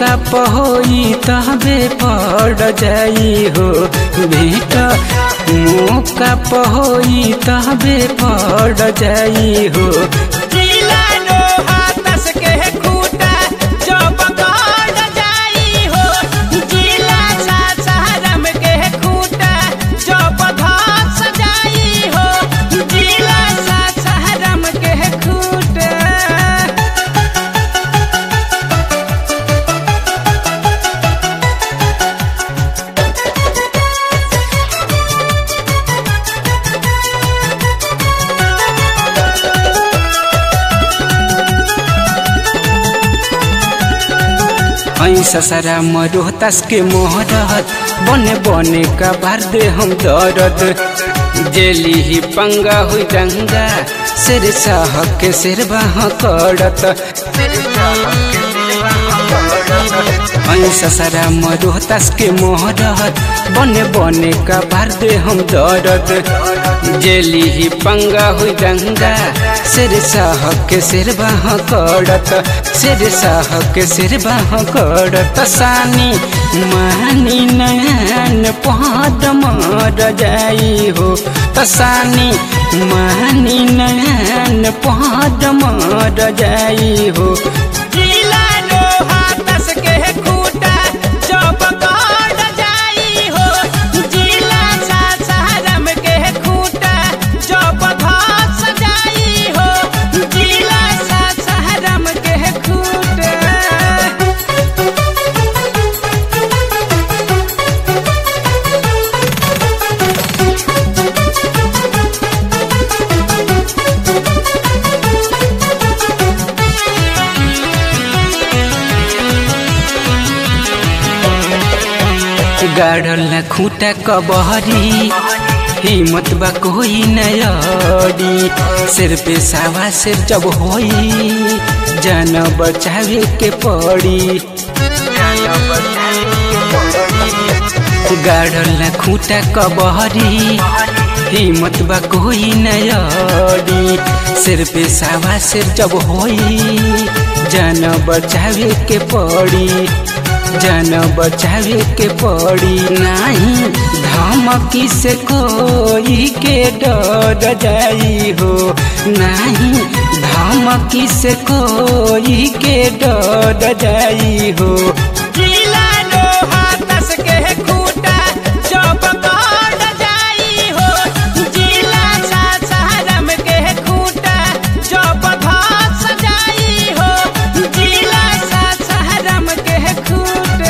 मौका पहोई तबे पड़ जाई हो भेट मौका पहोई तबे पड़ जाई हो जिला लोहा तस के खूटा जब गड़ जाई हो जिला सासाराम के खूटा जब धस जाई हो जिला सासाराम के खूटा ऐसा सारा मरोहतास के मोहरत बने बने का बार दे हम दर्द जेली ही पंगा हुई दंगा सिर साह के सिर बाह करत ऐसा सारा मरोहतास के मोहरत बने बने का बार दे हम दर्द जेली ही पंगा हुई दंगा सिर साह के सिर बाह करत सिर साह के सिर बाह करत सानी मानी नयन पद मर जाई हो तसानी मानी नयन पद मर जाई हो जिला लोहा तस के खूटा जब गड़ जाई हो जिला सासाराम के खूटा जब धस जाई हो जिला सासाराम के खूटा गाड़ल न खूटा कबहरी हिम्मत बा कोई नयडी सिर पे सावा सिर जब होई जान बचावे के पड़ी गाड़ल न खूटा कबहरी हिम्मत बा कोई नयडी सिर पे सावा सिर जब होई जान बचावे के पड़ी जान बचावे के पड़ी नहीं धमकी से कोई के डर जाई हो नहीं धमकी से कोई के डर जाई हो जिला लोहा तस के खूटा जब गड़ जाई हो जिला सासाराम के खूटा जब धस जाई हो जिला सासाराम के खूटा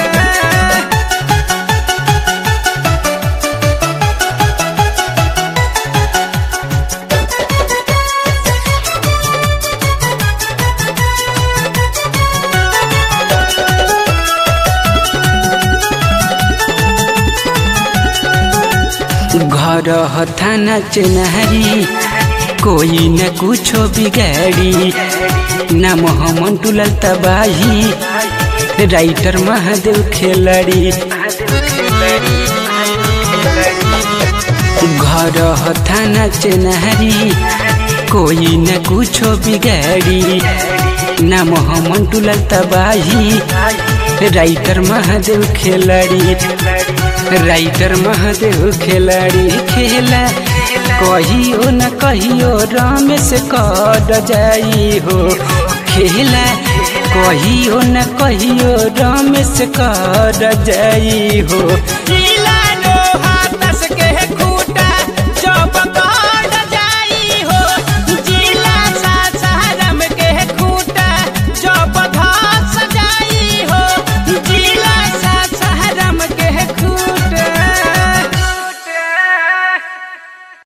घर थाना चेनारी कोई न कुछो बिगाड़ी नाम हमन टुलल तबाही राइटर महादेव खेलाड़ी घर थाना चेनारी कोई न कुछो बिगाड़ी नाम हमन टुलल तबाही राइटर महादेव खेलाड़ी राइटर महादेव खिलाड़ी खेला कहियो न कहियो रमेश कर जाई हो खेला कहियो न कहियो रमेश कर जाई हो जिला